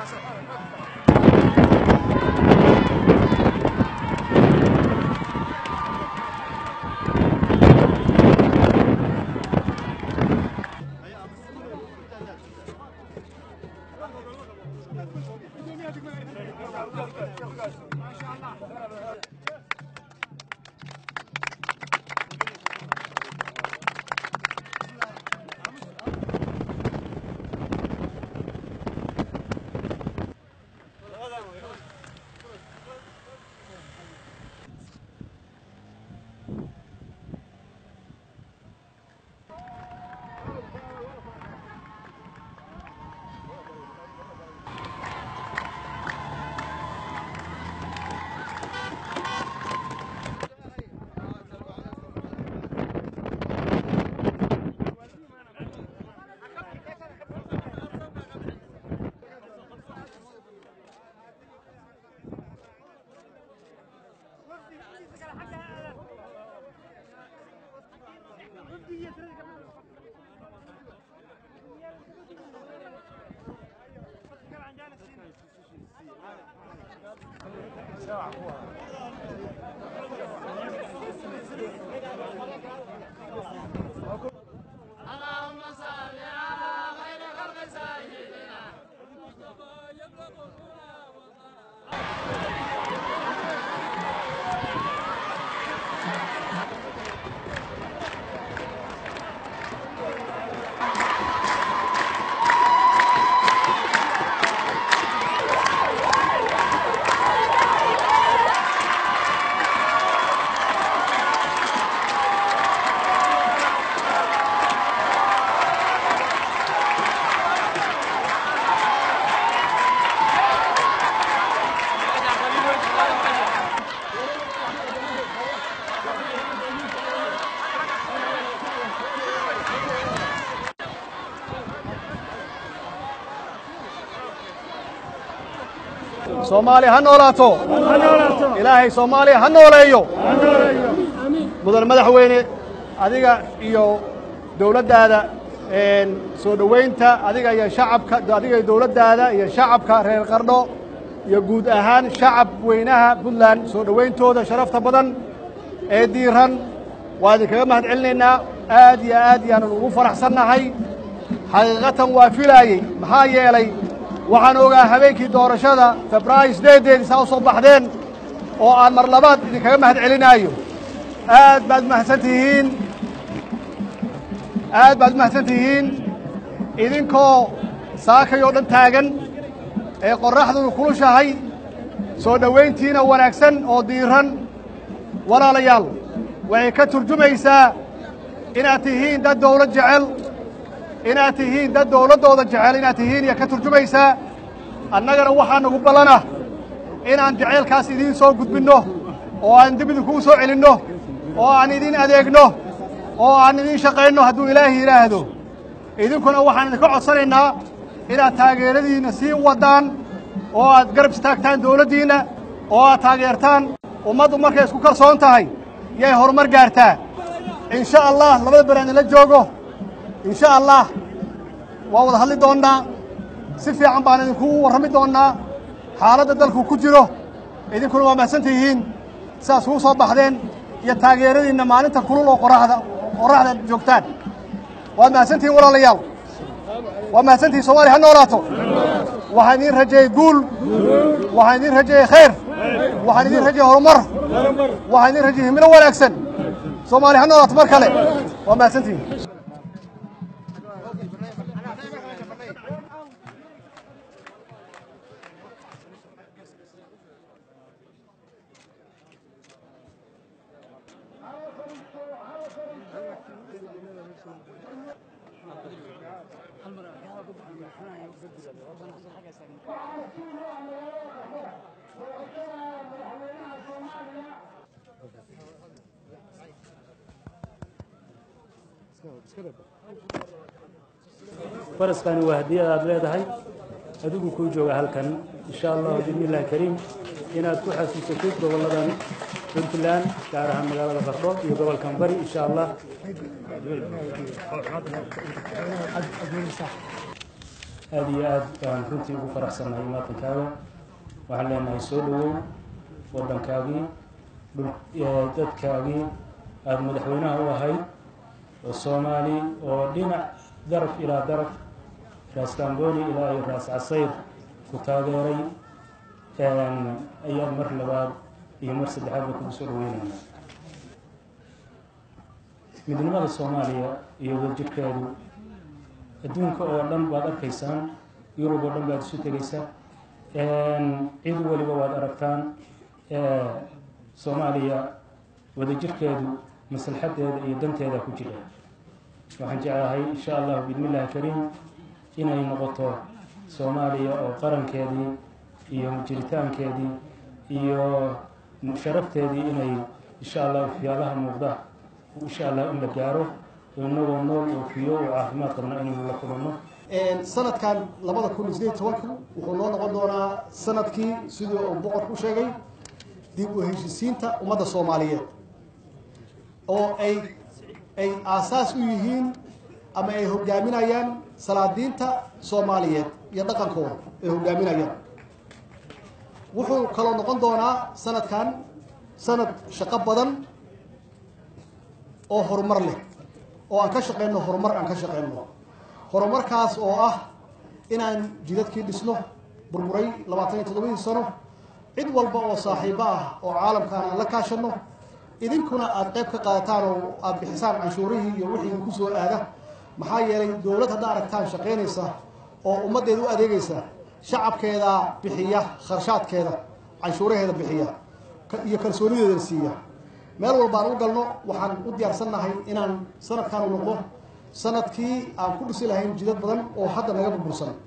soomaaliya ha noolaato ilaahay soomaaliya ha nooleeyo mudan madaxweyne adiga iyo dowladdaada soo dhowaynta adiga iyo shacabka adiga iyo dowladdaada iyo shacabka reer qardho iyo guud ahaan shacab weynaha puntland soo dhowayntooda sharafta badan ee diiran waa idinkaga mahad celinaynaa aad iyo aad yaanu ugu faraxsannahay xaqiiqatan waa filaayey maxaa yeelay waxaan ogaa habeenkii doorashada febraayo sideedeedii saa u soo baxdeen oo aan mar labaad idinkaga mahad celinaayo aad baad mahadsan tihiin aad baad mahadsan tihiin idinkoo saakayoo dhan taagan ee qorraxdunu kulushahay soo dhowayntiina wanaagsan oo diiran walaalayaal waxay ka turjumaysaa inaad tihiin dad dawlad jecel inaad tihiin dad dawladdooda jecel inaad tihiin iyo ka turjumaysaa annagana waxaa nagu ballanah inaan jacaylkaas idiin soo gudbinno oo aan dib idinkuu soo celinno oo aan idiin adeegno oo aan idiin shaqaynno hadduu ilaahi yidhaahdo idinkuna waxaan idinka codsanaynaa inaad taageeradiinna sii waddaan oo aad garab istaagtaan dawladdiinna oo aad taageertaan ummaddu markay isku kalsoon tahay yay horumar gaartaa in sha allah labada beri aan idinla joogo in sha allah waa wada hadli doonnaa si fiican baan idinku warrami doonnaa xaaladda dalku ku jiro idinkuna waa mahadsan tihiin sidaas kuu soo baxdeen iyo taageeradiinna maalinta kulul oo qoraxda qorraxda joogtaan waad mahadsan tihiin walaalayaal waa mahadsan tihiin soomaaliya ha noolaato waxaan idiin rajeeyey guul waxaan idiin rajeeyey khayr waxaan idiin rajeeyey horumar waxaan idiin rajeeyey himilo wanaagsan soomaaliya ha noolaato mar kale waa mahadsan tihiin faraskani waa hadiyad aad leedahay adigu kuu jooga halkan insha allahu biidni illahi kariim inaad ku xasuusatid gobolladan puntland gaar ahaan magaalada qardho iyo gobolkan bari insha allah aada iyo aad baan runtii ugu faraxsannahay maatankaaga waxaan leenahay soo dhawow waddankaagii dhul dadkaagii aada madaxweynaha u ahayd oo soomaali oo dhinac daraf ilaa daraf raas kamboni ilaa iyo raas casayr ku taageeray ayaan mar labaad iyo mar saddexaadba kugu soo dhaweynayna midnimada soomaaliya iyo wadajirkeedu adduunka oo dhan baad arkaysaan yurub oo dhan baad isu tegaysaan cid weliba waad aragtaan soomaaliya wadajirkeedu maslaxadeeda iyo danteeda ku jira waxaan jeclahay insha allahu bismi illaahi kariim inay noqoto soomaaliya oo qarankeedii iyo jiritaankeedii iyo sharafteedii inay insha allah waxyaalaha muuqda insha allah in la gaaro oo inagoo nool oo fiyo oo caafimaad qabna inaynu la kulanno sanadkan labada kun iyo sideed tobanka wuxuu noo noqon doonaa sanadkii sidii uu boqorku u sheegay dib u heshisiinta ummadda soomaaliyeed oo ay ay aasaas u yihiin ama ay hogaaminayaan salaadiinta soomaaliyeed iyo dhaqankooda ay hogaaminayaan wuxuu kaloo noqon doonaa sanadkan sanad shaqo badan oo horumar leh oo aan ka shaqeyno horumar aan ka shaqeyno horumarkaas oo ah inaan jidadkii dhisno burburay labaatan iyo toddobadii sano cid walba oo saaxiibo ah oo caalamkaan aan la kaashano idinkuna aada qayb ka qaadataan oo aada bixisaan canshuurihii iyo wixii idinku soo aada maxaa yeelay dowlad haddaa aragtaan shaqaynaysa oo ummaddeeda u adeegaysa shacabkeeda bixiya kharshaadkeeda canshuuraheeda bixiya iyo kalsoonideeda siiya meel walbaan u galno waxaan u diyaarsannahay inaan sanadkan u noqdo sanadkii aan ku dhisi lahayn jidad badan oo hadda naga burbursan